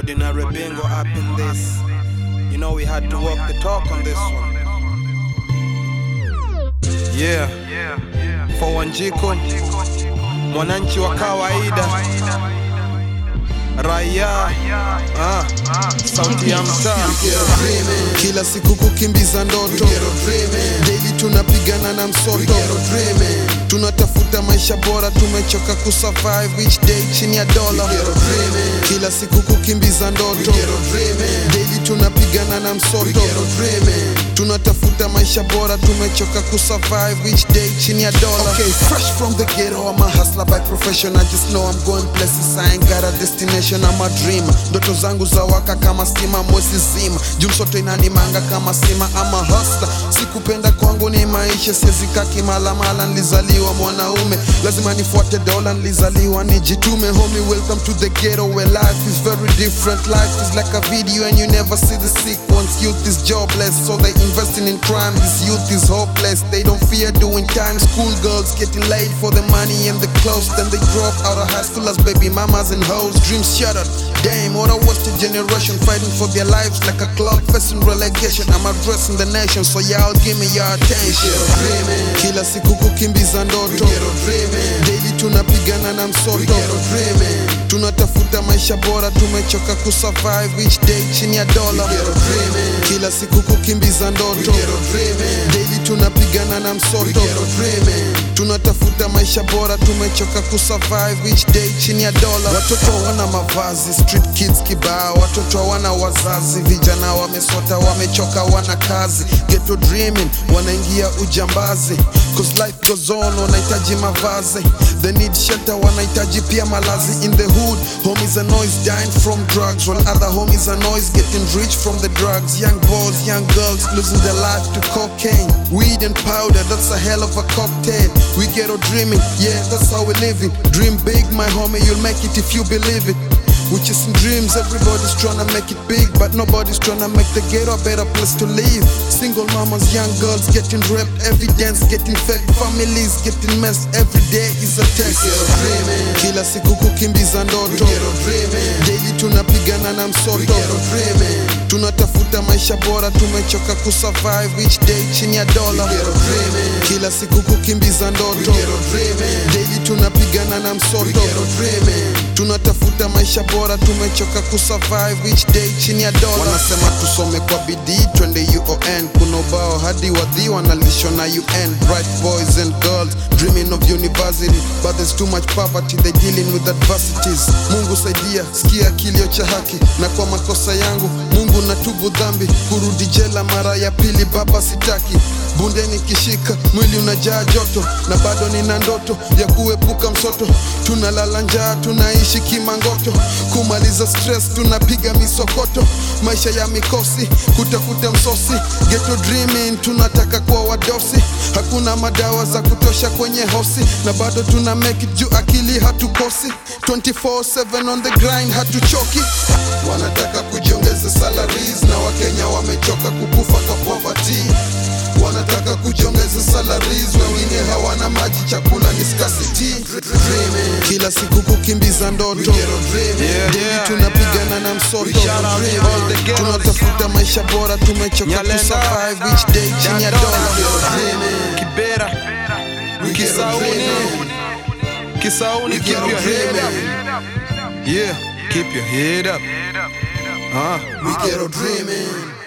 Ordinary bingo up in this. You know we had to walk the talk on this one. Yeah. For Wanjiko, mwananchi wa kawaida, raia, ah, sauti ya mtaa. kila siku kukimbiza ndoto daily tunapigana na msoto tunatafuta maisha bora tumechoka kusurvive each day chini ya dola kila siku kukimbiza ndoto daily tunapigana na msoto tunatafuta maisha bora tumechoka kusurvive each day chini ya dola okay fresh from the ghetto I'm a hustler by profession I just know I'm going places I ain't got a destination I'm a dreamer ndoto zangu za waka kama stima mwezi zima juu msoto inanimanga kama sima ama hustler sikupenda kwangu ni maisha siezika kimalamala nilizaliwa mwanaume lazima nifuate dola nilizaliwa nijitume homie welcome to the ghetto where life is very different life is like a video and you never see the sequence youth is jobless so they investing in crime this youth is hopeless they don't fear doing time school girls getting laid for the money and the clothes then they drop out of high school as baby mamas and hoes dreams shattered damn what a wasted generation fighting for their lives like a club facing relegation i'm addressing the nation so y'all give me your attention kila siku kukimbiza ndoto daily tunapigana na msoto tunatafuta maisha bora tumechoka kusurvive each day chini ya dola kila siku kukimbiza ndoto daily tunapigana na msoto tunatafuta maisha bora tumechoka kusurvive each day chini ya dola watoto hawana mavazi street kids kibao watoto hawana wazazi vijana wamesota wamechoka wana kazi ghetto dreaming wanaingia ujambazi cause life goes on wanahitaji mavazi they need shelter wanahitaji pia malazi in the hood homies are noise dying from drugs while other homies are noise getting rich from the drugs young boys young girls losing their life to cocaine weed and powder that's a hell of a cocktail we ghetto dreaming yeah that's how we living dream big my homie you'll make it if you believe it we're chasing dreams, everybody's trying to make it big, but nobody's trying to make the ghetto a better place to live. Single mamas, young girls getting raped, evidence getting fake, families getting messed. Every day is a test. Kila siku kukimbiza ndoto, daily tunapigana na msoto, tunatafuta maisha bora, tumechoka kusurvive each day chini ya dola. Kila siku kukimbiza ndoto, daily tunapigana na msoto, tunatafuta maisha bora tumechoka kusurvive each day chini ya dola wanasema tusome kwa bidii twende uon kuna ubao hadi wadhi wanalishwa na un bright boys and girls dreaming of university but there's too much poverty they dealing with adversities mungu saidia sikia kilio cha haki na kwa makosa yangu mungu natubu dhambi kurudi jela mara ya pili baba sitaki bundeni kishika mwili unajaa joto na bado nina ndoto ya kuepuka msoto tunalala njaa tunaishi kimangoto kumaliza stress tunapiga misokoto maisha ya mikosi kutafuta msosi ghetto dreaming tunataka kuwa wadosi hakuna madawa za kutosha kwenye hosi na bado tuna make it juu akili hatukosi 24/7 on the grind hatuchoki wanataka kujiongeza salaries na wakenya wamechoka kukufa kwa poverty wanataka kujiongeza salaries wengine hawana maji chakula ni scarcity kila siku kukimbiza ndoto Yeah, Daily yeah. tunapigana na msoto Shout out to all the ghettos. tunatafuta maisha bora tumechoka Nyalenda. kusurvive each day chini ya Dandora. dola Kibera, Kisauni, Kisauni, keep your head up. Yeah, keep your head up. Huh? We ghetto dreaming